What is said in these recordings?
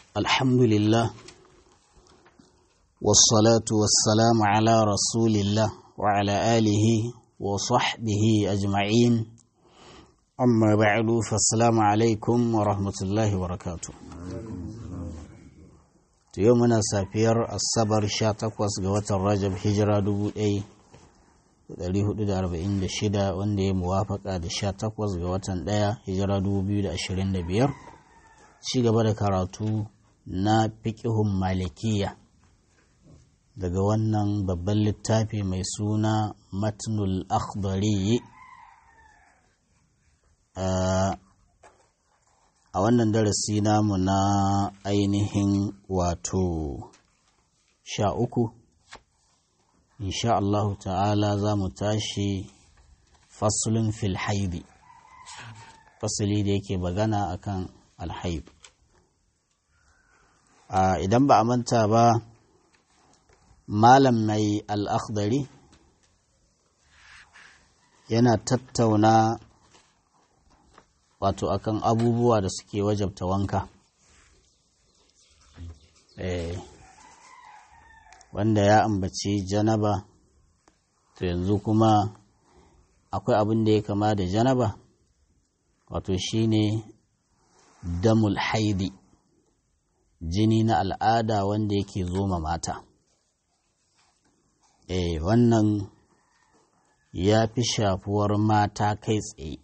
الحمد لله والصلاة والسلام على رسول الله وعلى آله وصحبه أجمعين أما بعد فالسلام عليكم ورحمة الله وبركاته يومنا سافير الصبر شاتقوس قوة الرجب هجرة دبو أي 446 wanda ya muwafaka da 18 ga watan 1 hijira 2025 ci gaba da karatu na fiƙihun malikiya daga wannan babban littafi mai suna matnul akhdari a wannan darasi namu na ainihin wato sha uku insha Allahu ta'ala za mu tashi fasulun fil haidi fasuli da yake bagana akan alhaib idan ba a manta ba malam mai al'akhdari yana tattauna wato akan abubuwa da suke wajabta wanka eh wanda ya ambaci janaba to yanzu kuma akwai abin da ya kama da janaba wato shine damul haidi jini na al'ada wanda yake zoma mata eh wannan ya fi shafuwar mata kai tsaye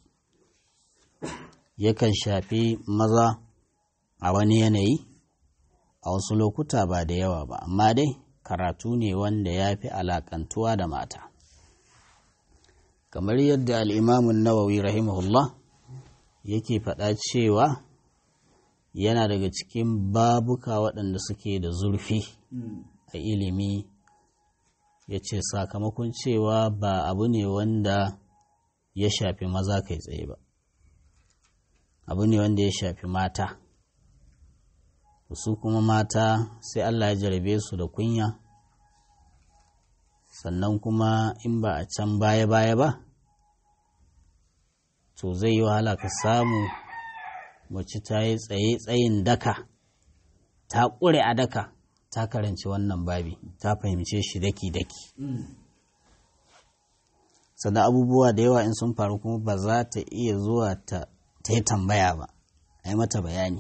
yakan shafi maza a wani yanayi a wasu lokuta ba da yawa ba amma dai karatu ne wanda ya fi alakantuwa da mata kamar yadda al'imamun nawawi rahimahullah yake faɗa cewa yana daga cikin babuka waɗanda suke da zurfi a ilimi ya ce sakamakon cewa ba abu ne wanda ya shafi maza kai tsaye ba abu ne wanda ya shafi mata su kuma mata sai Allah ya jarabe su da kunya sannan kuma in ba a can baya-baya ba to zai yi wahala ka samu mace ta yi tsaye tsayin daka ta ƙure a daka ta karanci wannan babi ta fahimce shi daki-daki sannan abubuwa da yawa in sun faru kuma ba za ta iya zuwa ta yi tambaya ba a yi mata bayani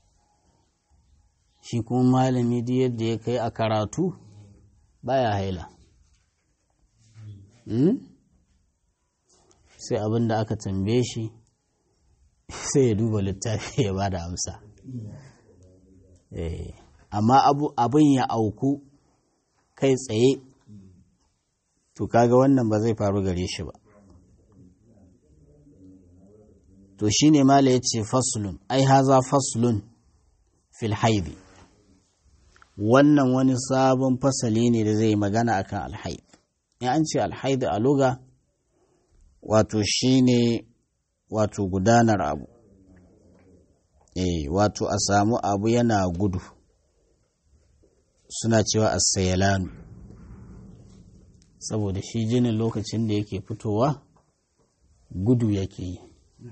shi kuma malami duk yadda ya kai a karatu baya haila sai abin da aka tambaye shi sai ya duba littafi ya ba da amsa amma abin ya auku kai tsaye to kaga wannan ba zai faru gare shi ba to shine mala ya ce faslun ai haza faslun fil haidi wannan wani sabon fasali ne da zai magana akan alhaid in an ce alhaid a luga wato shine wato gudanar abu eh wato a samu abu yana gudu suna cewa asayalanu saboda shi jinin lokacin da yake fitowa gudu yake yi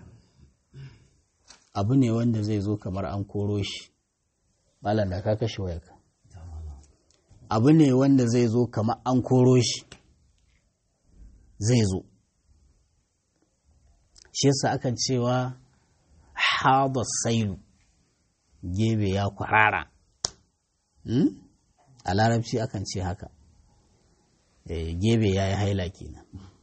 abu ne wanda zai zo kamar an koro shi malam da ka kashe wayarka abu ne wanda zai zo kamar an koro shi zai zo shi yasa akan cewa haɗa sailu gebe ya kwarara a larabci akan ce haka gebe ya yi haila kenan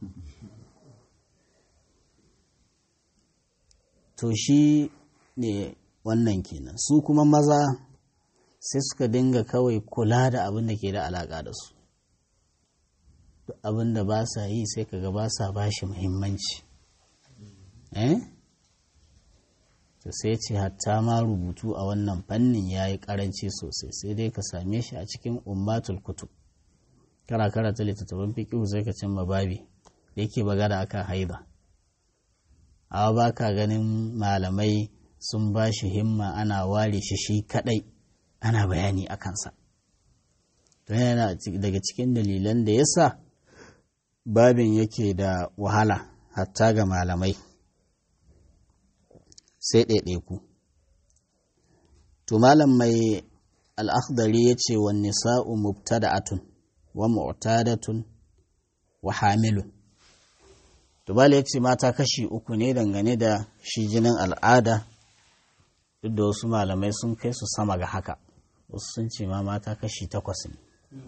to shi ne wannan kenan su kuma maza sai suka dinga kawai kula da abin da ke da alaƙa da su abin da ba sa yi sai kaga ba sa ba shi muhimmanci eh to sai ce hatta ma rubutu a wannan fannin ya yi ƙaranci sosai sai dai ka same shi a cikin ummatul kutub kara karata littattafan fiƙihu sai ka cimma babi da yake bagada akan haida amma ba ka ganin malamai sun ba shi himma ana ware shi shi kadai ana bayani a kansa don yana daga cikin dalilan da yasa babin yake da wahala hatta ga malamai sai ɗaiɗaiku to malam mai al'akhdari ya ce wa nisa'u mubtada'atun wa mu'tadatun wa hamilun to bala ya ce mata kashi uku ne dangane da shi jinin al'ada duk da wasu malamai sun kai su sama ga haka wasu sun ce ma mata kashi takwas ne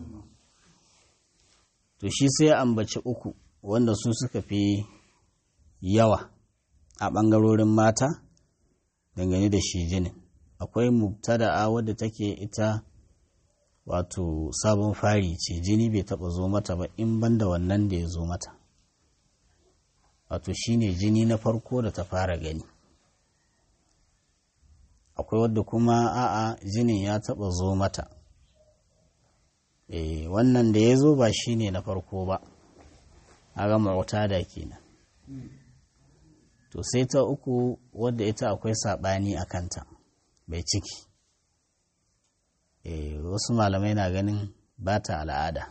to shi sai ambaci uku wanda su suka fi yawa a ɓangarorin mata dangane da shi jinin akwai mubtada'a wadda take ita wato sabon fari ce jini bai taɓa zo mata ba in banda wannan da ya zo mata wato shine jini na farko da ta fara gani akwai wadda kuma a'a jinin ya taɓa zo mata e, wannan da ya zo ba shine na farko ba a ga ma'auta da kenan to sai ta uku wadda ita akwai saɓani a kanta bai ciki e, wasu malamai na ganin ba ta al'ada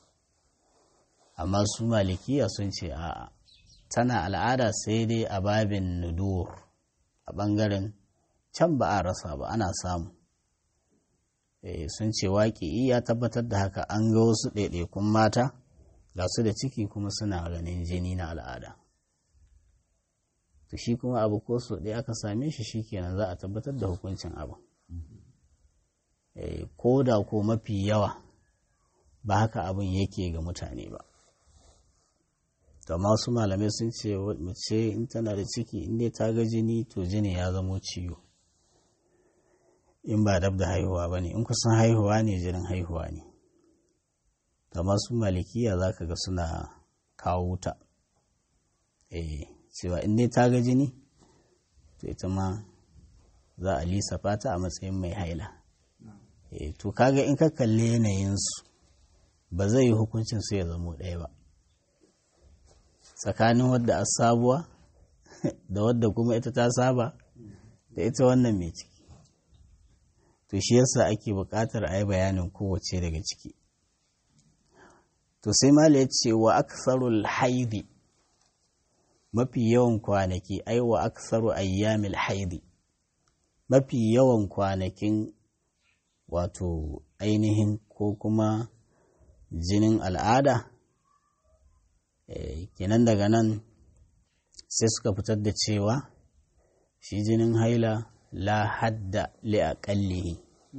amma su malikiya sun ce a'a tana al'ada sai dai a babin nudur a ɓangaren can ba a rasa ba ana samu e, sun ce waƙi ya tabbatar da haka an ga wasu ɗaiɗaikun mata ga su da ciki kuma suna ganin jini na al'ada to shi kuma abu ko so ɗaya aka same shi shikenan za a tabbatar da hukuncin abu e, ko da ko mafi yawa ba haka abin yake ga mutane ba to amma wasu malamai sun ce mace in tana da ciki in dai ta ga jini to jini ya zamo ciwo in ba dab da haihuwa ba ne in kusan haihuwa ne jinin haihuwa ne to amma su malikiya za ka ga suna kawo wuta eh cewa in dai ta ga jini to ita ma za a lissafa ta a matsayin mai haila eh to kaga in ka kalli yanayinsu ba zai yi hukuncin su ya zamo ɗaya ba tsakanin wadda a sabuwa da wadda kuma ita ta saba da ita wannan mai ciki to shi yasa ake buƙatar a yi bayanin kowace daga ciki to sai mala ya ce wa aksarul haidi mafi yawan kwanaki ai wa aksaru ayyamil haidi mafi yawan kwanakin wato ainihin ko kuma jinin al'ada kenan daga nan sai suka fitar da cewa shi jinin haila la hadda li aqallihi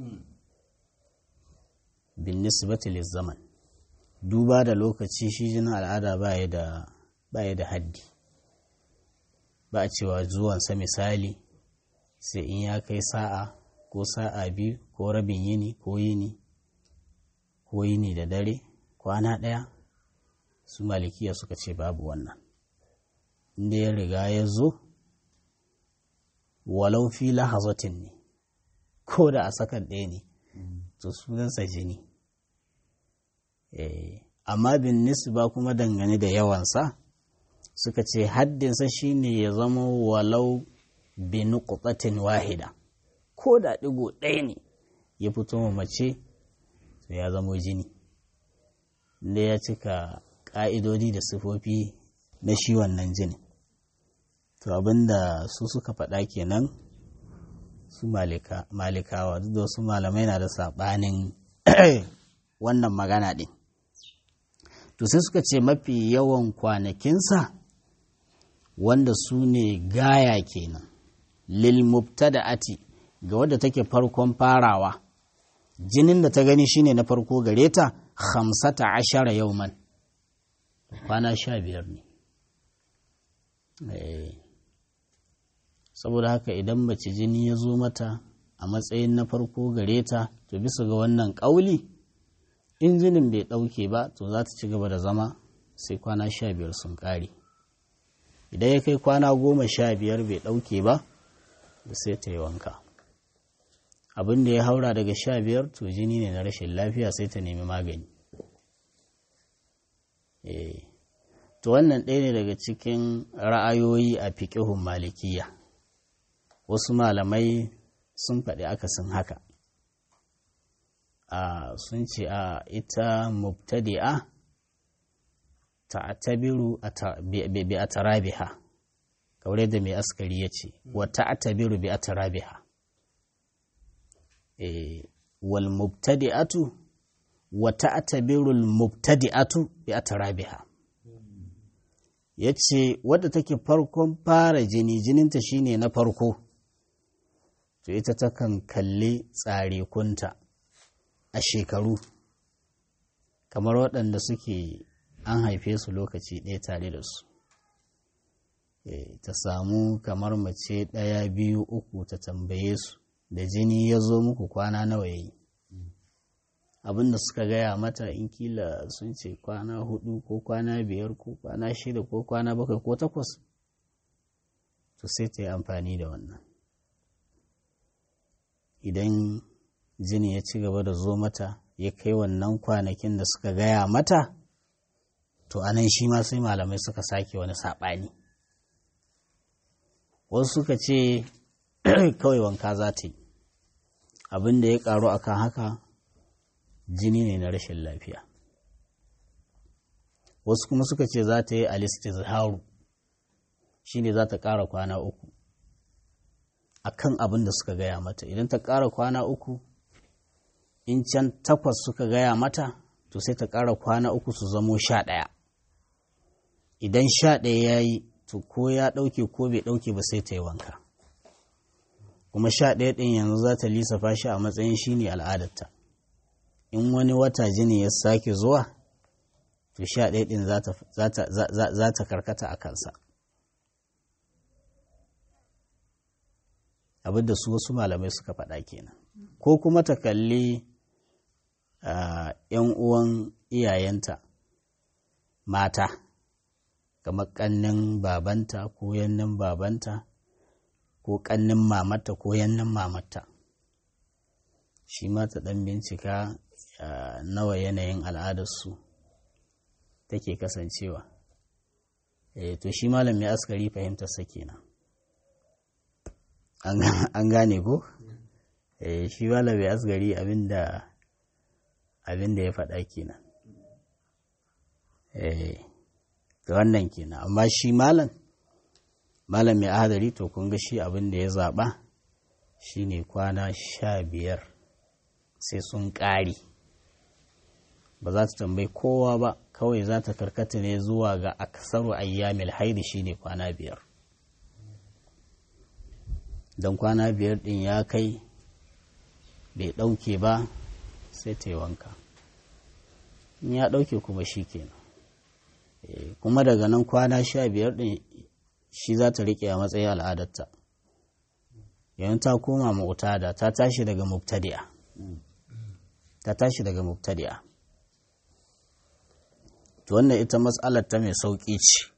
bin nisbati zaman duba da lokaci shi jinin al'ada baya da baya da haddi ba a cewa zuwansa misali sai in ya kai sa'a ko sa'a biyu ko rabin yini ko yini ko yini da dare kwana ɗaya su malikiya suka ce babu wannan inda ya riga ya zo walau fi lahazatin ne ko da a sakan ɗaya ne to sunansa jini amma bin nisba kuma dangane da yawansa suka ce haddinsa shine ya zama walau bi nuqtatin wahida ko da ɗigo ɗaya ne ya fito ma mace to ya zama jini da ya cika ƙa'idodi da sifofi na shi wannan jini to abinda su suka faɗa kenan su malikawa duk da wasu malamai na da saɓanin wannan magana ɗin to sai suka ce mafi yawan kwanakinsa wanda su ne gaya kenan lil mubtada'ati ga wadda take farkon farawa jinin da ta gani shine na farko gare ta hamsata ashara yauman kwana sha biyar ne saboda haka idan mace jini ya zo mata a matsayin na farko gare ta to bisa ga wannan ƙauli in jinin bai ɗauke ba to za ta ci gaba da zama sai kwana sha biyar sun ƙare idan ya kai kwana goma sha biyar bai ɗauke ba sai ta yi wanka abin da ya haura daga sha biyar to jini ne na rashin lafiya sai ta nemi magani to wannan ɗaya ne daga cikin ra'ayoyi a fiƙihun malikiya wasu malamai sun faɗi akasin haka a sun ce a ita mubtadi'a ta'tabiru bi atarabiha kaure da mai askari ya ce wa ta'tabiru bi atarabiha wal mubtadi'atu wa ta'tabirul mubtadi'atu bi atrabiha yace wadda take farkon fara jini jininta shine na farko to ita takan kalli tsare kunta a shekaru kamar waɗanda suke an haife su lokaci ɗaya tare da su ta samu kamar mace ɗaya biyu uku ta tambaye su da jini ya zo muku kwana nawa ya yi abinda suka gaya mata in kila sun ce kwana hudu ko kwana biyar ko kwana shida ko kwana bakwai ko takwas to sai ta yi amfani da wannan idan jini ya ci gaba da zo mata ya kai wannan kwanakin da suka gaya mata to anan shi ma sai malamai suka sake wani saɓani wasu suka ce kawai wanka za ta yi abin da ya karu akan haka jini ne na rashin lafiya wasu kuma suka ce za ta yi alistizharu shi ne za ta ƙara kwana uku akan abin da suka gaya mata idan ta ƙara kwana uku in can takwas suka gaya mata to sai ta ƙara kwana uku su zamo sha ɗaya idan sha ɗaya ya yi to ko ya ɗauke ko bai ɗauke ba sai ta yi wanka kuma sha ɗaya ɗin yanzu za ta lissafa shi a matsayin shi ne al'adarta in wani wata jini ya sake zuwa to sha ɗaya ɗin za ta karkata a kansa abin da su wasu malamai suka faɗa kenan ko kuma ta kalli ‘yan uwan iyayenta mata kamar ƙannin babanta ko yannin babanta ko ƙannin mamata ko yannin mamata shi ma ta ɗan bincika nawa yanayin al'adarsu take kasancewa to shi malam ya askari fahimtarsa kenan an gane ko shi malam ya askari abinda abinda ya faɗa kenan da wannan kenan amma shi malam malam mai ahadari to kun ga shi abin da ya zaɓa shine kwana sha biyar sai sun ƙari ba za ta tambayi kowa ba kawai za ta karkata ne zuwa ga aksaru ayyamil haidi shine kwana biyar don kwana biyar ɗin ya kai bai ɗauke ba sai ta yi wanka in ya ɗauke kuma shi kenan kuma daga nan kwana sha biyar ɗin shi za ta riƙe a matsayin al'adarta yayin ta koma mu'tada ta tashi daga mubtadi'a ta tashi daga mubtadi'a to wannan ita matsalar ta mai sauƙi ce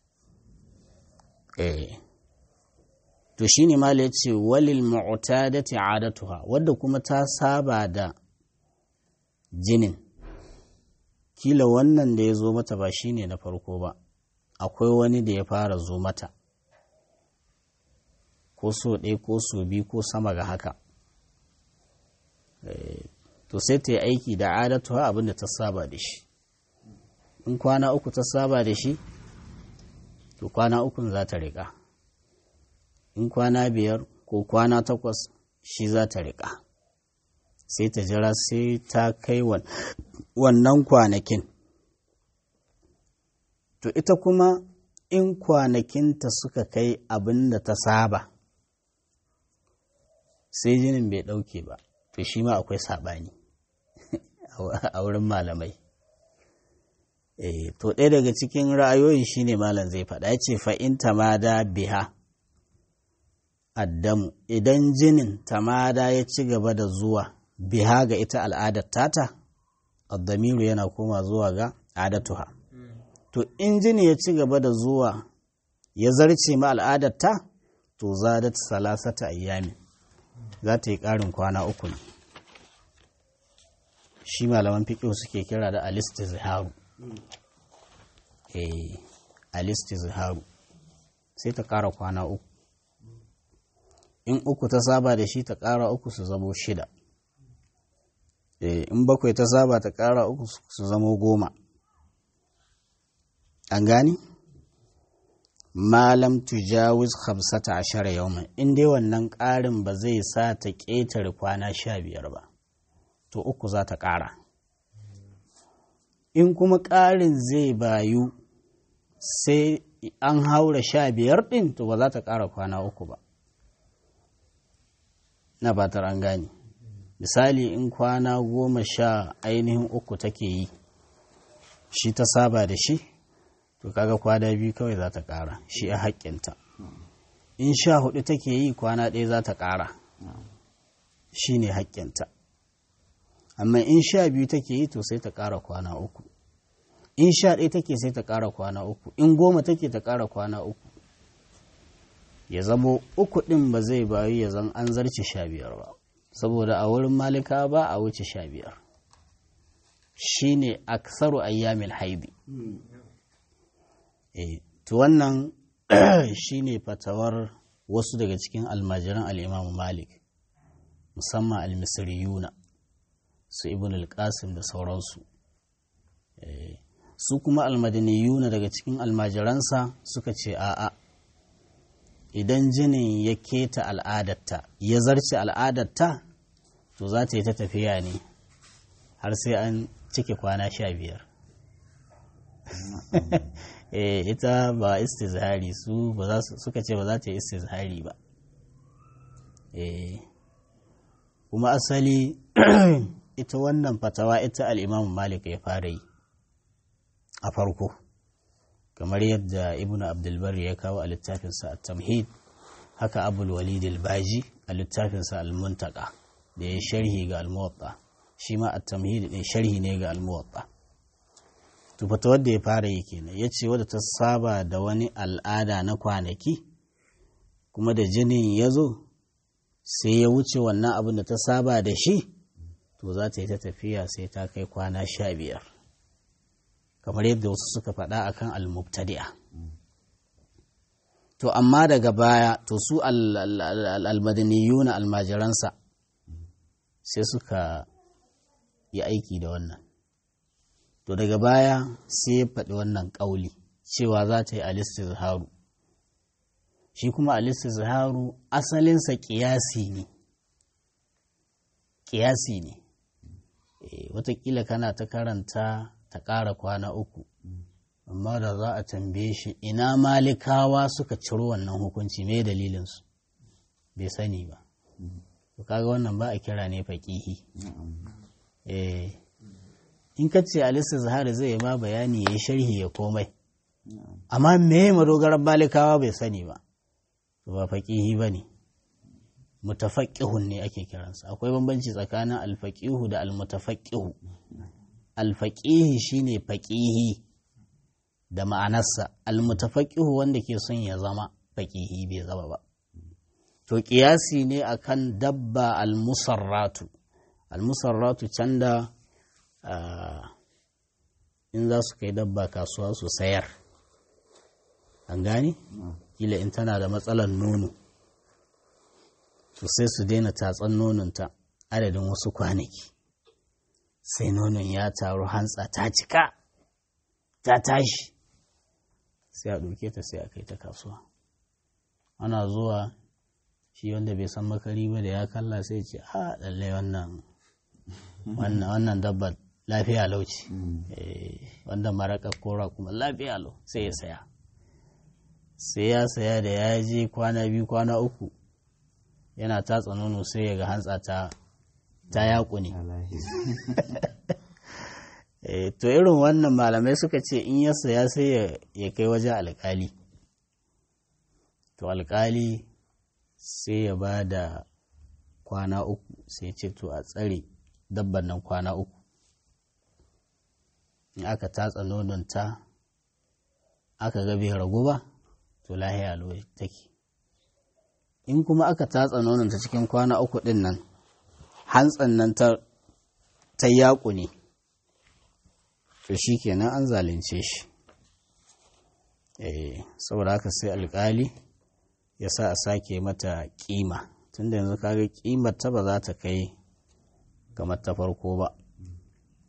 eh to shine ma ya ce walil mu'tadati adatuha wadda kuma ta saba da jinin kila wannan da ya zo mata ba shine na farko ba akwai wani da ya fara zo mata ko so ɗaya ko so biyu ko sama ga haka to sai ta yi aiki da adatuwa abin da ta saba da shi in kwana uku ta saba da shi to kwana ukun za ta riƙa in kwana biyar ko kwana takwas shi za ta riƙa sai ta jira sai ta kai wannan kwanakin to ita kuma in kwanakinta suka kai abin da ta saba sai jinin bai ɗauke ba to shi ma akwai saɓani a wurin malamai to ɗaya daga cikin ra'ayoyin shine malam zai faɗa ya ce fa'in tamada biha addamu idan jinin tamada ya ci gaba da zuwa biha ga ita al'adar tata addamiru yana koma zuwa ga adatuha to in jini ya ci gaba da zuwa ya zarce ma al'adar ta to zadat salasata ayyami za ta yi ƙarin kwana uku ne shi malaman fiƙo suke kira da alistizharu eh alistizharu sai ta ƙara kwana uku in uku ta saba da shi ta ƙara uku su zamo shida in bakwai ta saba ta ƙara uku su zamo goma an gani malam tujawiz hamsata ashara yawman in dai wannan ƙarin ba zai sa ta ƙetare kwana sha biyar ba to uku za ta ƙara in kuma ƙarin zai bayu sai an haura sha biyar ɗin to ba za ta ƙara kwana uku ba na batar an gane misali in kwana goma sha ainihin uku take yi shi ta saba da shi to kaga kwana biyu kawai za ta ƙara shi a haƙƙinta in sha hudu take yi kwana ɗaya za ta ƙara shi ne haƙƙinta amma in sha biyu take yi to sai ta ƙara kwana uku in sha ɗaya take sai ta ƙara kwana uku in goma take ta ƙara kwana uku ya zamo uku ɗin ba zai bayu ya zan an zarce sha biyar ba saboda a wurin malika ba a wuce sha biyar shi ne aksaru ayyamil haidi e, to wannan shi ne fatawar wasu daga cikin almajiran al'imamu malik musamman almisiriyuna su ibn al-qasim da sauransu e, su kuma almadaniyuna daga cikin almajiransa suka ce a'a idan jinin ya keta al'adatta ya zarce al'adatta to za ta yi ta tafiya ne har sai an cike kwana sha biyar ita ba istizhari su suka ce ba za ta yi istizhari ba kuma asali ita wannan fatawa ita al'imamu malik ya fara yi a farko kamar yadda ibn abdulbar ya kawo a littafinsa a tamhid haka abul walid al-baji a littafinsa al-muntaka da ya sharhi ga al-muwatta shi ma a tamhid ne sharhi ne ga al-muwatta to fata wadda ya fara yi kenan ya ce wadda ta saba da wani al'ada na kwanaki kuma da jinin ya zo sai ya wuce wannan abin da ta saba da shi to za ta yi ta tafiya sai ta kai kwana sha biyar kamar yadda wasu suka faɗa akan al-mubtadi'a to amma daga baya to su al-madaniyuna almajiransa sai suka yi aiki da wannan to daga baya sai ya faɗi wannan ƙauli cewa za ta yi al-istizharu shi kuma al-istizharu asalinsa ƙiyasi ne ƙiyasi ne watakila kana ta karanta ta ƙara kwana uku amma da za a tambaye shi ina malikawa suka ciro wannan hukunci me dalilinsu bai sani ba to kaga wannan ba a kira ne faƙihi eh in ka ce alisa zahari zai ma bayani ya yi sharhi ya komai amma me madogarar malikawa bai sani ba to ba faƙihi ba ne mutafaƙihun ne ake kiransa akwai bambanci tsakanin alfaƙihu da almutafaƙihu alfaƙihi shine faƙihi da ma'anarsa almutafaƙihu wanda ke son ya zama faƙihi bai zama ba to ƙiyasi ne akan dabba almusarratu almusarratu can da in za su kai dabba kasuwa su sayar an gane kila in tana da matsalar nono to sai su daina tatsan nononta adadin wasu kwanaki sai nonon ya taru hantsa ta cika ta tashi sai a ɗauke ta sai a kai ta kasuwa ana zuwa shi wanda bai san makari ba da ya kalla sai ce a lallai wannan wannan dabba lafiya lauci wanda maraka kora kuma lafiya lau sai ya saya sai ya saya da ya je kwana biyu kwana uku yana tatsa nono sai ya ga hantsa ta ta yaƙu ne to irin wannan malamai suka ce in ya saya sai ya kai waje alkali to alkali sai ya ba da kwana uku sai ce to a tsare dabban nan kwana uku in aka tatsa nononta aka ga bai ragu ba to lahiya lo take in kuma aka tatsa nononta cikin kwana uku din nan hantsan nan ta yaƙu ne to shi kenan an zalunce shi eh saboda haka sai alkali ya sa a sake mata kima tunda yanzu kaga kimar ta ba za ta kai kamar ta farko ba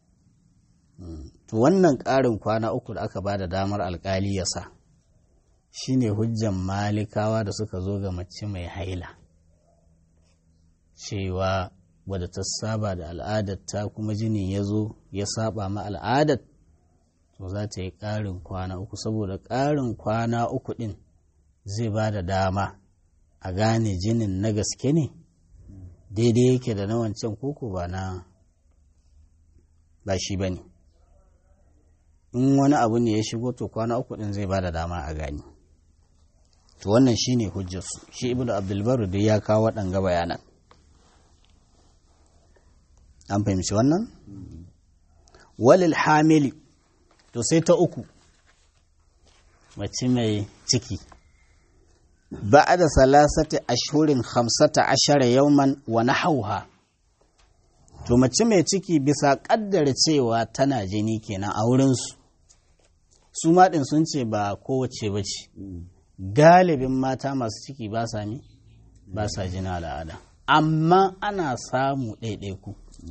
to wannan ƙarin kwana uku da aka ba da damar alkali ya sa shine hujjan malikawa da suka zo ga mace mai haila cewa wadda ta saba da al'adarta kuma jini ya zo ya saba ma al'adar to za ta yi ƙarin kwana uku saboda ƙarin kwana uku ɗin zai ba da dama a gane jinin na gaske ne daidai yake da na wancan koko ba na ba shi ba ne in wani abu ne ya shigo to kwana uku ɗin zai ba da dama a gani to wannan shi ne hujjarsu shi ibnu abdulbaru dai ya kawo waɗanga bayanan an fahimci wannan walil hamili to sai ta uku mace mai ciki ba da salasati ashurin hamsata ashara yauman wa nahauha to mace mai ciki bisa kaddara cewa tana jini kenan a wurinsu su maɗin sun ce ba kowace ba ce galibin mata masu ciki ba sa mi ba sa jini al'ada amma ana samu ɗaiɗaiku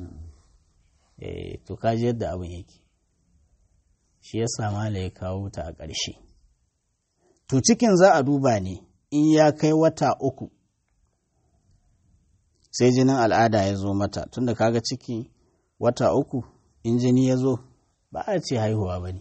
to kaji yadda abin yake shi ya sama ya kawo ta a ƙarshe to cikin za a duba ne in ya kai wata uku sai jinin al'ada ya zo mata tunda kaga ciki wata uku in jini ya zo ba a ce haihuwa ba ne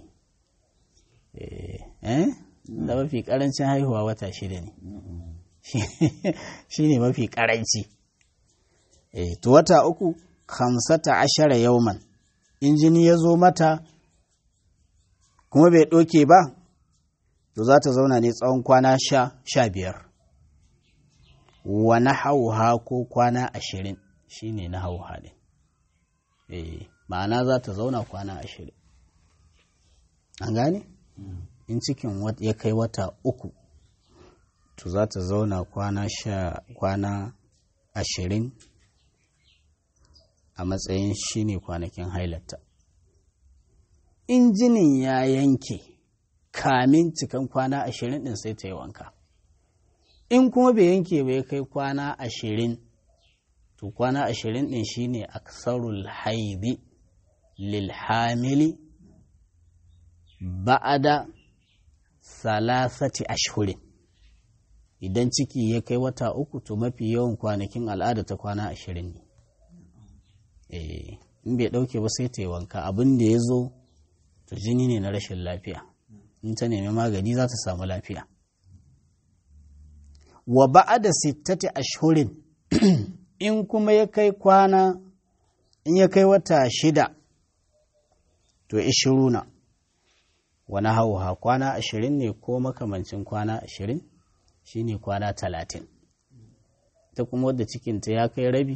eh da mafi karancin haihuwa wata shida ne shi ne mafi karanci eh to wata uku hamsata ashara yauman in jini ya zo mata kuma bai ɗoke ba to za ta zauna ne tsawon kwana sha sha biyar wani hauha ko kwana ashirin shi ne na hauha ɗin eh ma'ana za ta zauna kwana ashirin an gane in cikin ya kai wata uku to za ta zauna kwana sha kwana ashirin a matsayin shi ne kwanakin hailarta in jinin ya yanke kamin cikan kwana ashirin ɗin sai ta yi wanka in kuma bai yanke bai kai kwana ashirin to kwana ashirin ɗin shi ne aksarul haidi lil hamili ba'ada salasati ashhurin idan ciki ya kai wata uku to mafi yawan kwanakin al'ada ta kwana ashirin ne in bai ɗauke ba sai ta yi wanka abin da ya zo to jini ne na rashin lafiya in ta nemi magani za ta samu lafiya wa ba'ada sittati ashhurin in kuma ya kai kwana in ya kai wata shida to ishiruna wani hauha kwana ashirin ne ko makamancin kwana ashirin shine kwana talatin ta kuma wadda cikinta ya kai rabi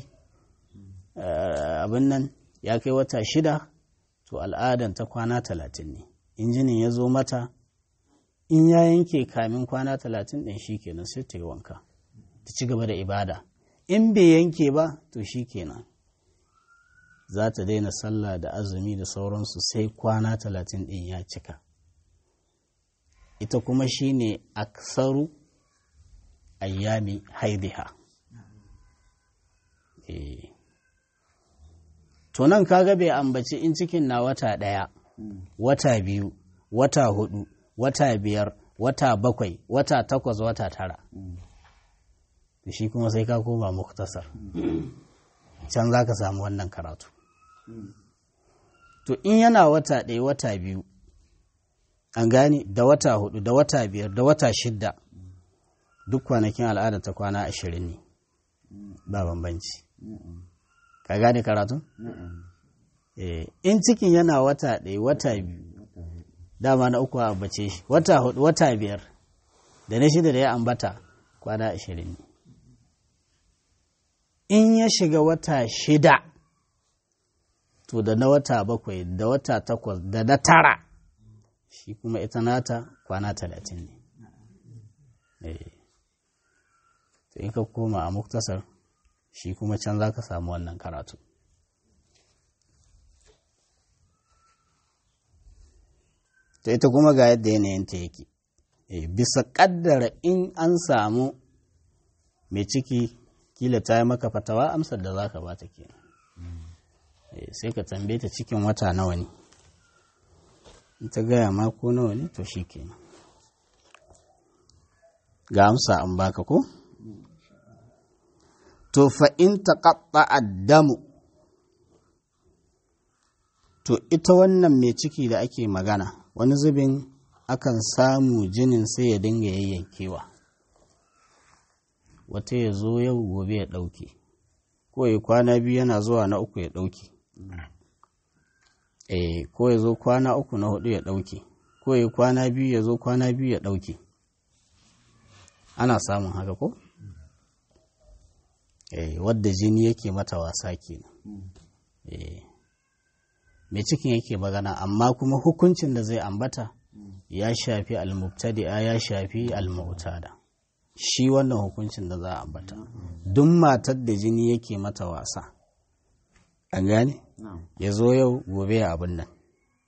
abin nan ya kai wata shida to al'adan ta kwana talatin ne injinin ya zo mata in ya yanke kamin kwana talatin ɗin shi kenan sai ta yi wanka ta ci gaba da ibada in bai yanke ba to shi kenan za ta daina sallah da azumi da sauransu sai kwana talatin ɗin ya cika ita kuma shi ne aksaru ayyami haidiha to nan kaga bai ambaci in cikin na wata ɗaya wata biyu wata hudu wata biyar wata bakwai wata takwas wata tara shi kuma sai ka koma muktasar can za ka samu wannan karatu to in yana wata ɗaya wata biyu an gane da wata hudu da wata biyar da wata shidda duk kwanakin al'ada ta kwana ashirin ne ba bambanci ka gane karatu? in cikin yana wata ɗaya wata biyu dama na uku a bace shi wata hudu wata biyar da na shida da ya ambata kwana ashirin ne in ya shiga wata shida to da na wata bakwai da wata takwas da na tara shi kuma ita nata kwana talatin ne to in ka koma a muktasar shi kuma can za ka samu wannan karatu to ita kuma ga yadda yanayinta yake bisa kaddara in an samu mai ciki kila ta yi maka fatawa amsar da za ka ba ta kenan sai ka tambaye ta cikin wata nawa ne in ta gaya ma ko nawa ne to shi kenan ga amsa an baka ko to fa in taqatta addamu to ita wannan mai ciki da ake magana wani zubin akan samu jinin sai ya dinga yayyankewa wata ya zo yau gobe ya ɗauke ko ya kwana biyu yana zuwa na uku ya ɗauke eh ko ya zo kwana uku na hudu ya ɗauke ko ya kwana biyu ya zo kwana biyu ya ɗauke ana samun haka ko eh wadda jini yake mata wasa kenan eh mai cikin yake magana amma kuma hukuncin da zai ambata ya shafi almubtadi'a ya shafi almu'tada shi wannan hukuncin da za a ambata duk matar da jini yake mata wasa an gane ya zo yau gobe ya abin nan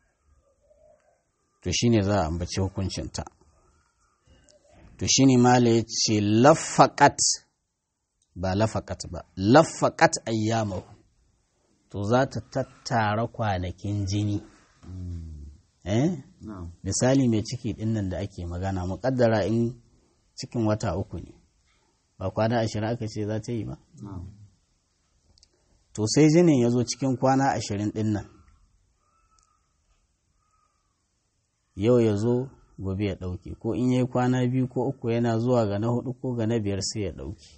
to shine za a ambaci hukuncinta to shine mala ya ce lafaƙat ba lafaƙat ba lafaƙat ayyamahu to za ta tattara kwanakin jini eh misali mai ciki ɗin nan da ake magana muƙaddara in cikin wata uku ne ba kwana ashirin aka ce za ta yi ba to sai jinin ya zo cikin kwana ashirin ɗin nan yau ya zo gobe ya ɗauke ko in yi kwana biyu ko uku yana zuwa ga na hudu ko ga na biyar sai ya ɗauke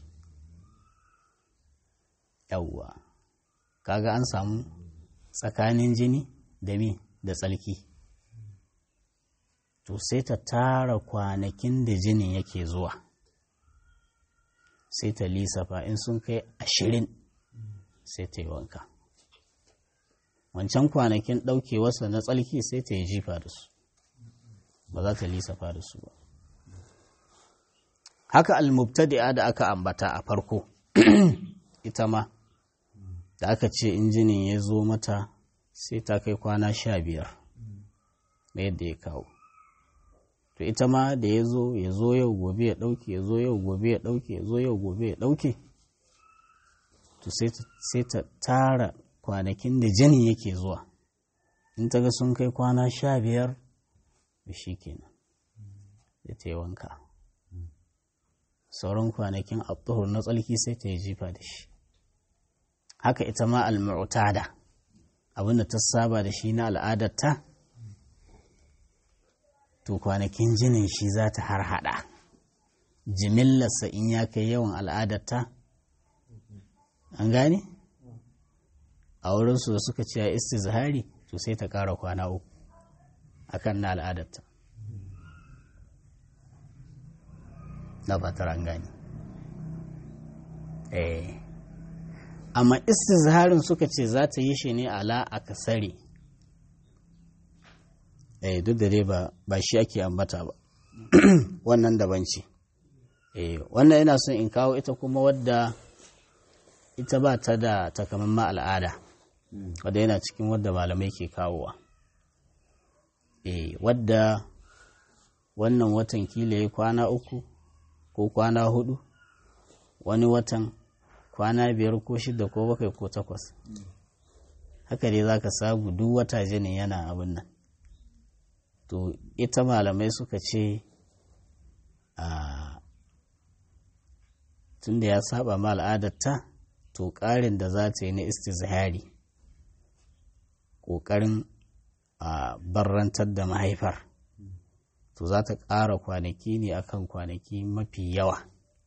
yawwa kaga an samu tsakanin jini da mi da tsalki to sai ta tara kwanakin da jinin yake zuwa sai ta lisafa in sun kai ashirin sai ta yi wanka wancan kwanakin ɗaukewarsa na tsalki sai ta yi jifa da su ba za ta lisafa da su ba haka almubtadi'a da aka ambata a farko ita ma da aka ce injinin ya zo mata sai ta kai kwana sha biyar na yadda ya kawo to ita ma da ya zo ya zo yau gobe ya ɗauke ya zo yau gobe ya ɗauke ya zo yau gobe ya ɗauke to sai ta tara kwanakin da jinin yake zuwa in ta ga sun kai kwana sha biyar da shi kenan da ta yi wanka sauran kwanakin abduhur na tsalki sai ta yi jifa da shi haka ita ma al-mu'tada abinda ta saba da shi na al'adarta to kwanakin jinin shi za ta har hada jimillarsa in ya kai yawan al'adarta an gane a wurinsu da suka ce a istizhari to sai ta ƙara kwana uku akan na al'adarta na fatar an gane eh amma istizharin suka ce za ta yi shi ne ala a kasare eh duk da dai ba shi ake ambata ba wannan daban ce eh wannan yana son in kawo ita kuma wadda ita ba ta da takamaiman al'ada wadda yana cikin wadda malamai ke kawowa eh wadda wannan watan kila ya kwana uku ko kwana hudu wani watan kwana biyar ko shida ko bakwai ko takwas haka dai za ka samu duk wata jinin yana abin nan to ita malamai suka ce a tun da ya saba ma al'adarta to ƙarin da za ta yi na istizhari ƙoƙarin a barrantar da mahaifar to za ta ƙara kwanaki ne akan kwanaki mafi yawa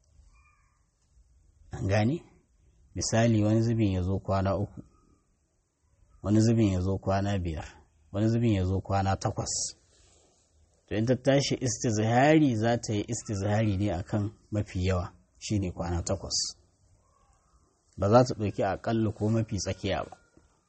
an gane misali wani zubin ya zo kwana uku wani zubin ya zo kwana biyar wani zubin ya zo kwana takwas to in ta tashi istizhari za ta yi istizhari ne akan mafi yawa shine kwana takwas ba za ta ɗauki aƙalla ko mafi tsakiya ba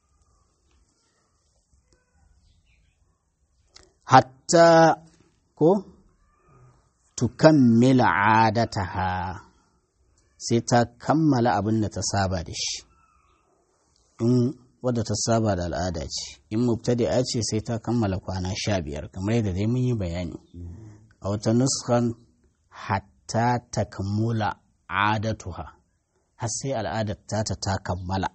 hatta ko tukammila adataha sai ta kammala abin da ta saba da shi in wadda ta saba da al'ada ce in mubtadi'a ce sai ta kammala kwana sha biyar kamar yadda dai mun yi bayani a wata nuskan hatta ta kammula adatuha har sai al'adar ta ta kammala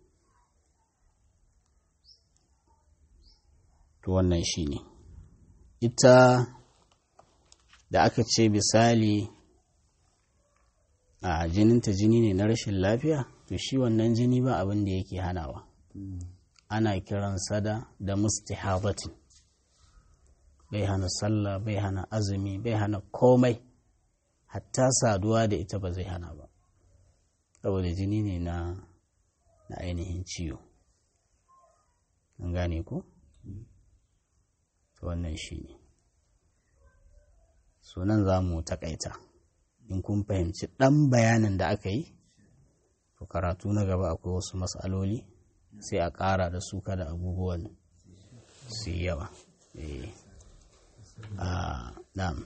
to wannan shi ne ita da aka ce misali a jininta jini ne na rashin lafiya to shi wannan jini ba abin da yake hanawa ana kiransa da da mustihabatin bai hana sallah bai hana azumi bai hana komai hatta saduwa da ita ba zai hana ba saboda jini ne na na ainihin ciwo an gane ko wannan shi ne sunan za mu takaita in kun fahimci ɗan bayanin da aka yi to karatu na gaba akwai wasu matsaloli sai a ƙara da su kada abubuwan su yi yawa na'am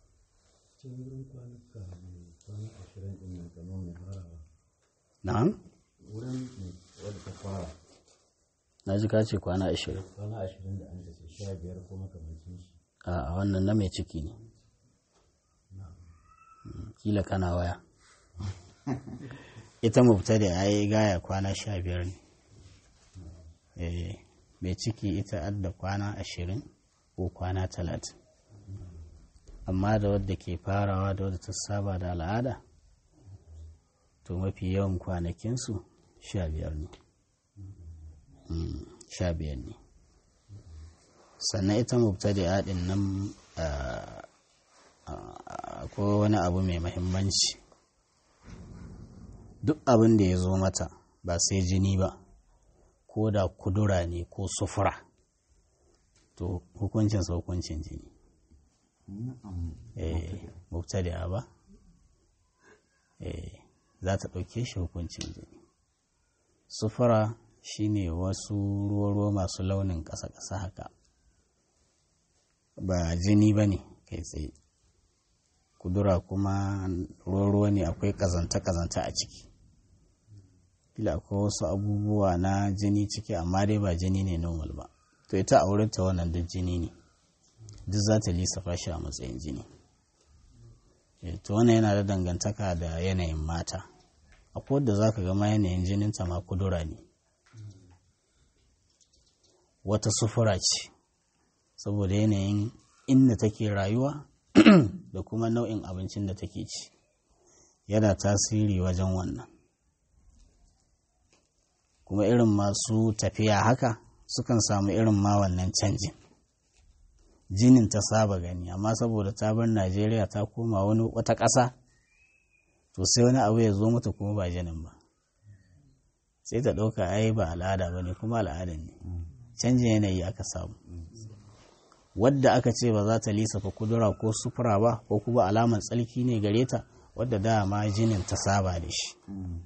na'am na ji ka ce kwana ashirin kwana ashirin da an da sha biyar ko makamancin shi a wannan na mai ciki ne kila kana waya ita mubta da ya yi gaya kwana sha biyar ne mai ciki ita adda kwana ashirin ko kwana talatin amma da wadda ke farawa da wadda ta saba da al'ada to mafi yawan kwanakinsu sha biyar ne sha biyar ne sannan ita mubtadi'a din nan akwai wani abu mai mahimmanci duk abin da ya zo mata ba sai jini ba ko da kudura ne ko sufura to hukuncin sa hukuncin jini eh mubtadi'a ba eh za ta ɗauke shi hukuncin jini sufura shine wasu ruwa-ruwa masu launin ƙasa-ƙasa haka ba jini ba ne kai tsaye kudura kuma ruwa-ruwa ne akwai ƙazanta-ƙazanta a ciki kila akwai wasu abubuwa na jini ciki amma dai ba jini ne normal ba to ita a wurinta wannan duk jini ne duk za ta lissafa shi a matsayin jini to wannan yana da dangantaka da yanayin mata akwai wadda za ka gama yanayin jininta ma kudura ne wata sufura ce saboda yanayin inda take rayuwa da kuma nau'in abincin da take ci yana tasiri wajen wannan kuma irin masu tafiya haka sukan samu irin ma wannan canjin jinin ta saba gani amma saboda ta bar najeriya ta koma wani wata ƙasa to sai wani abu ya zo mata kuma ba jinin ba sai ta ɗauka ai ba al'ada ba ne kuma al'adan ne canjin yanayi aka samu wadda aka ce ba za ta lissafa kudura ko sufura ba ko kuma alamar tsalki ne gare ta wadda dama jinin ta saba da shi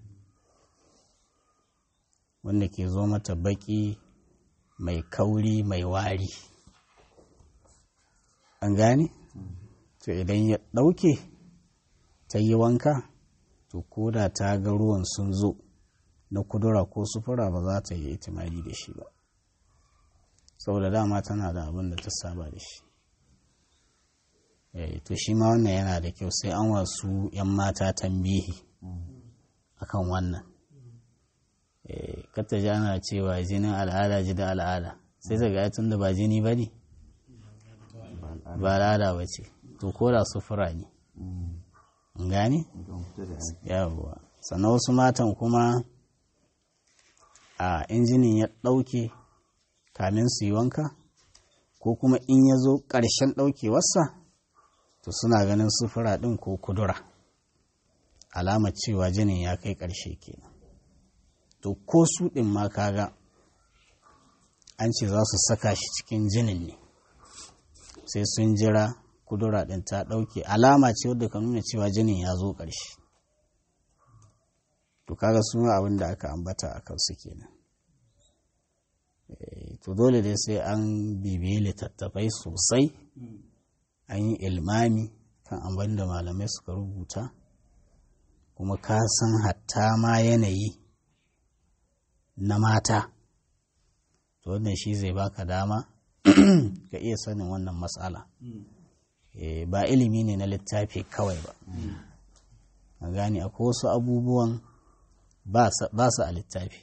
wanda ke zo mata baki mai kauri mai wari an gane to idan ya ɗauke ta yi wanka to koda ta ga ruwan sun zo na kudura ko sufura ba za ta yi itimali da shi ba saboda dama tana da abin da ta saba da shi to shi ma wannan yana da kyau sai an wasu 'yan mata tambihi akan wannan kata ji ana cewa jinin al'ada ji da al'ada sai ta ga tun da ba jini ba ne ba al'ada ba ce to ko da sufura ne gane yawwa sannan wasu matan kuma a injinin ya ɗauke kamin su yi wanka ko kuma in ya zo ƙarshen ɗaukewarsa to suna ganin sufura ɗin ko kudura alamar cewa jinin ya kai ƙarshe kenan to ko su ɗin ma kaga an ce za su saka shi cikin jinin ne sai sun jira kudura ɗin ta ɗauke alama ce wadda ka nuna cewa jinin ya zo ƙarshe to kaga su abin da aka ambata a kansu kenan to dole dai sai an bibiye littattafai sosai an yi ilmami kan abin da malamai suka rubuta kuma ka san hatta ma yanayi na mata to wannan shi zai baka dama ka iya sanin wannan matsala ba ilimi ne na littafi kawai ba a gane akwai wasu abubuwan ba su a littafi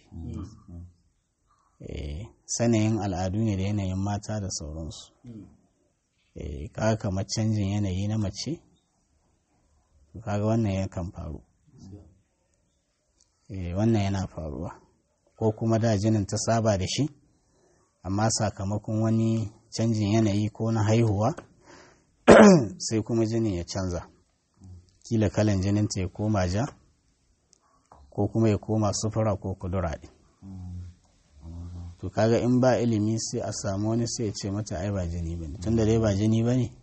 sanayin al'adu ne da yanayin mata da sauransu eh kaga kamar canjin yanayi na mace kaga wannan yakan faru eh wannan yana faruwa ko kuma da jinin ta saba da shi amma sakamakon wani canjin yanayi ko na haihuwa sai kuma jinin ya canza kila kalan jininta ya koma ja ko kuma ya koma sufura ko kudura ɗin to kaga in ba ilimi sai a samu wani sai ya ce mata ai ba jini ba ne tunda dai ba jini ba ne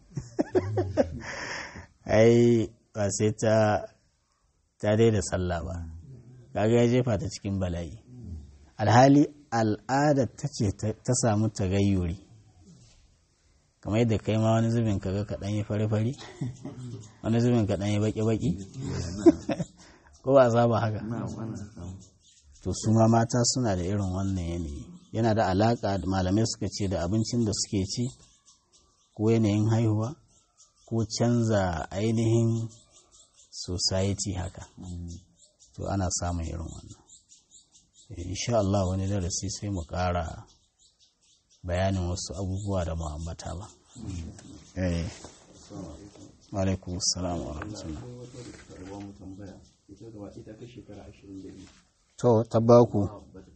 ai ba sai ta ta daida sallah ba kaga ya jefa ta cikin bala'i alhali al'adar ta ce ta samu tagayyuri kamar yadda kai ma wani zubin kaga kaɗan yi fari-fari wani zubin kaɗan yi baki-baki ko ba za ba haka to su ma mata suna da irin wannan yanayi yana da alaƙa malamai suka ce da abincin da suke ci ko yanayin haihuwa ko canza ainihin society haka to ana samun irin wannan insha Allah wani darasi sai mu ƙara bayanin wasu abubuwa da mu ambata ba eh alaikum assalam wa rahmatullah to tabbaku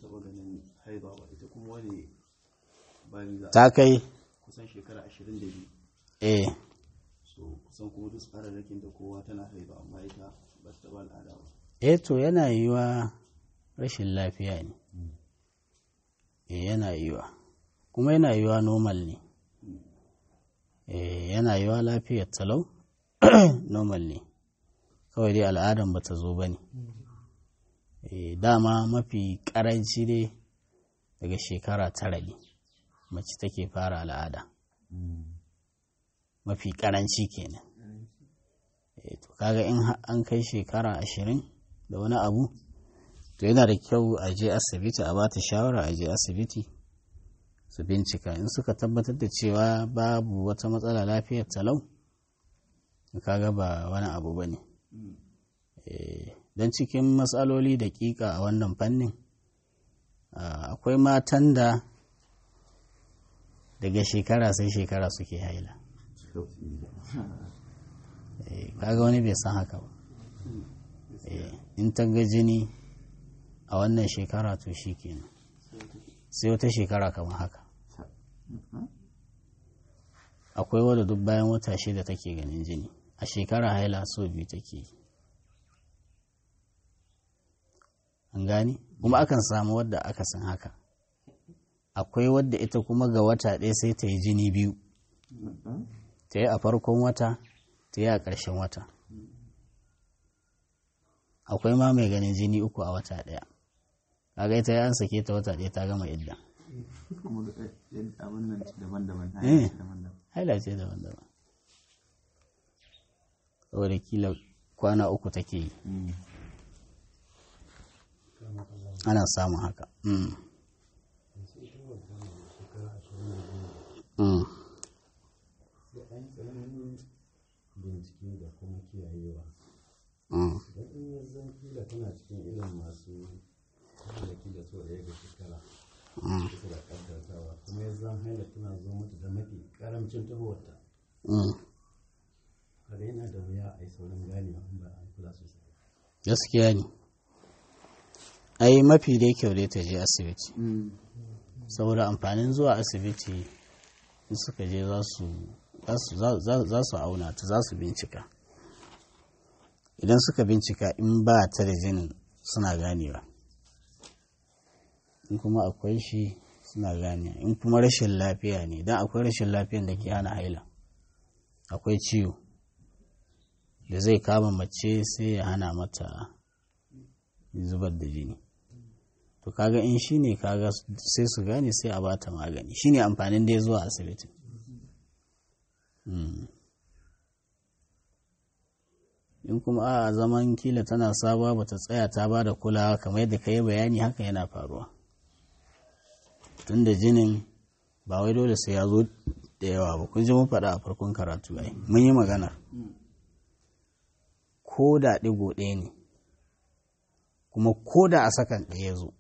ta kai kusan shekara 22 eh so kusan kuma duk tsararrakin da kowa tana haiba amma ita ba ta taba al'ada ba eh to yana yiwa rashin lafiya ne eh yana yiwa kuma yana yiwa normal ne eh yana yiwa lafiyar talau normal ne kawai dai al'adan ba ta zo ba ne dama mafi karanci dai daga shekara tara ne mace take fara al'ada mafi karanci kenan to kaga in an kai shekara ashirin da wani abu to yana da kyau a je asibiti a bata shawara a je asibiti su bincika in suka tabbatar da cewa babu wata matsala lafiyar talau kaga ba wani abu ba ne don cikin matsaloli da kika a wannan fannin akwai matan da daga shekara sai shekara suke haila kaga wani bai san haka ba in ta ga jini a wannan shekara to shi kenan sai wata shekara kamar haka akwai wadda duk bayan wata shida take ganin jini a shekara haila so biyu take yi an gani kuma akan samu wadda aka san haka akwai wadda ita kuma ga wata ɗaya sai ta yi jini biyu ta yi a farkon wata ta yi a ƙarshen wata akwai ma mai ganin jini uku a wata ɗaya kaga ita ya an sake ta wata ɗaya ta gama idda haila ce daban-daban saboda kila kwana uku take yi ana samun haka bincike da kuma kiyayewa don in ya zan kila tana cikin irin masu da kila so ɗaya ga shekara kusa da ƙaddartawa kuma ya zan haila tana zo mata da mafi ƙaramcin tahowarta kada yana da wuya a yi saurin ganewa in ba an kula sosai gaskiya ne ai mafi dai kyau dai ta je asibiti saboda amfanin zuwa asibiti in suka je za su auna ta za su bincika idan suka bincika in ba ta da jinin suna ganewa in kuma akwai shi suna ganewa in kuma rashin lafiya ne don akwai rashin lafiyan da ke hana haila akwai ciwo da zai kama mace sai ya hana mata zubar da jini to kaga in shi ne kaga sai su gane sai a bata magani shi ne amfanin da ya zuwa asibiti in kuma a zaman kila tana sabuwa bata tsaya ta ba da kulawa kamar yadda ka yi bayani haka yana faruwa tun da jinin ba wai dole sai ya zo da yawa ba kun ji mun faɗa a farkon karatu ai mun yi magana ko da ɗigo ɗaya ne kuma ko da a sakan ɗaya zo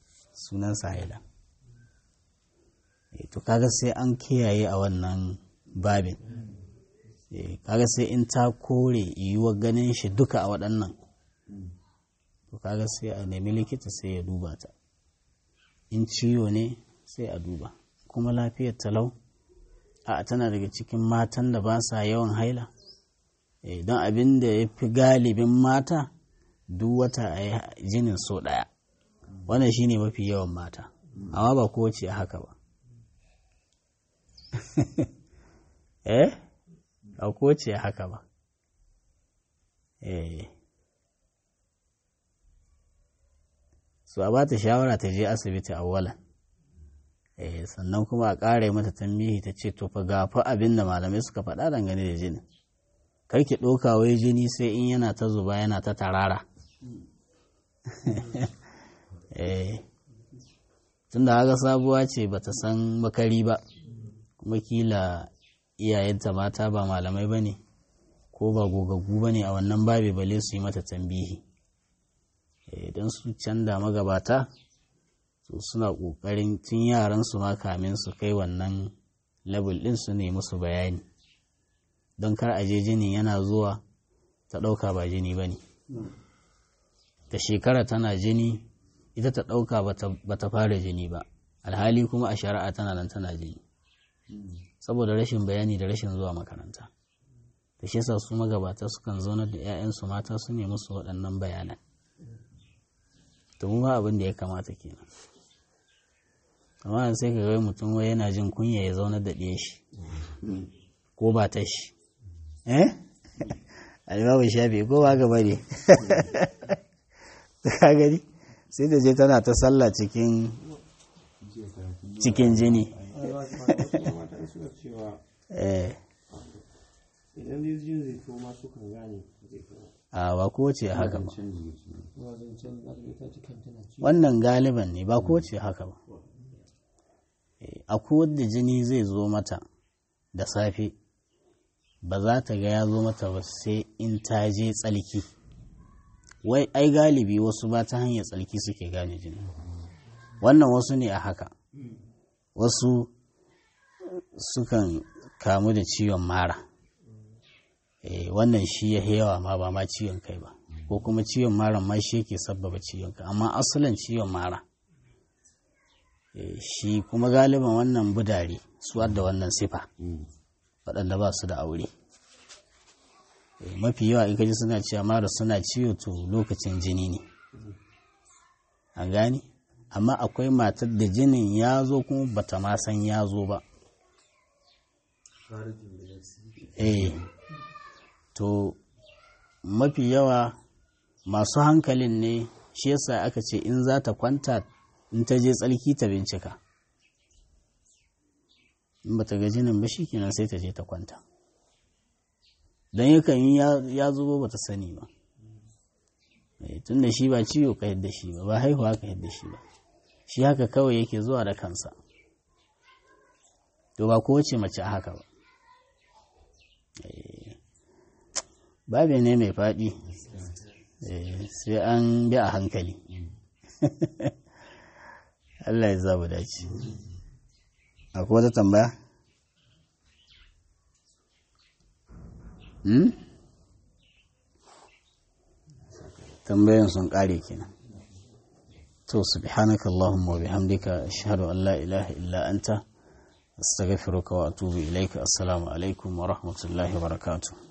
sunan haila to kaga sai an kiyaye a wannan babin kaga sai in ta kore yiwuwar ganin shi duka a waɗannan to kaga sai a nemi likita sai ya duba ta in ciwo ne sai a duba kuma lafiyar talau a tana daga cikin matan da ba sa yawan haila don abin da ya fi galibin mata duk wata a yi jinin so ɗaya wannan shine mafi yawan mata amma ba kowace a haka ba eh ba kowace a haka ba eh so a ba ta shawara ta je asibiti awwalan eh sannan kuma a ƙara mata tambihi ta ce to fa ga fa abin da malamai suka faɗa dangane da jini kar ki ɗauka wai jini sai in yana ta zuba yana ta tarara eh tunda haka sabuwa ce bata san makari ba kuma kila iyayenta mata ba malamai ba ne ko ba gogaggu ba ne a wannan babe bale su yi mata tambihi don su canza magabata su suna ƙoƙarin tun yaran su ma kamin su kai wannan level ɗin su ne musu bayani don kar aje jini yana zuwa ta ɗauka ba jini ba ne ta shekara tana jini ita ta ɗauka ba ta fara jini ba alhali kuma a shari'a tana nan tana jini saboda rashin bayani da rashin zuwa makaranta da shi yasa su magabata sukan zaunar da 'ya'yansu mata su ne musu waɗannan bayanan to mu abin da ya kamata kenan amma sai ka ga mutum wai yana jin kunya ya zaunar da ɗiye shi ko ba ta shi eh alibabu shafi ko ba gaba ne ka gani sai da je tana ta sallah cikin cikin jini idan zai jin zai to ma su kan gane zai kawo a ba ko ce haka ba wannan galiban ne ba ko ce haka ba a wadda jini zai zo mata da safe ba za ta ga ya zo mata ba sai in ta je tsalki wai ai galibi wasu ba ta hanyar tsalki suke gane jini wannan wasu ne a haka wasu sukan kamu da ciwon mara e, wannan shi ya yawa ma ba ma ciwon kai ba ko kuma ciwon mara ma shi yake sabbaba ciwon kai amma asalin ciwon mara e, shi kuma galiban wannan budare su da wannan sifa waɗanda ba su da aure e, mafi yawa in kaji suna cewa mara suna ciwo to lokacin jini ne an gani amma akwai matar da jinin ya zo kuma bata ma san ya zo ba eh to mafi yawa masu hankalin ne shi yasa aka ce in za ta kwanta in ta je tsalki ta bincika in ba ta ga jinin ba shi kenan sai ta je ta kwanta don yakan yi ya zubo ba ta sani ba tun da shi ba ciwo ka yadda shi ba ba haihuwa ka yadda shi ba shi haka kawai yake zuwa da kansa to ba kowace mace haka ba babe ne mai faɗi sai an bi a hankali Allah ya zabu dace akwai wata tambaya? hmm? tambayan sun ƙare kenan to subhanaka Allahumma wa bihamdika ashhadu an la ilaha illa anta astaghfiruka wa atubu ilaika assalamu alaikum wa rahmatullahi wa barakatuh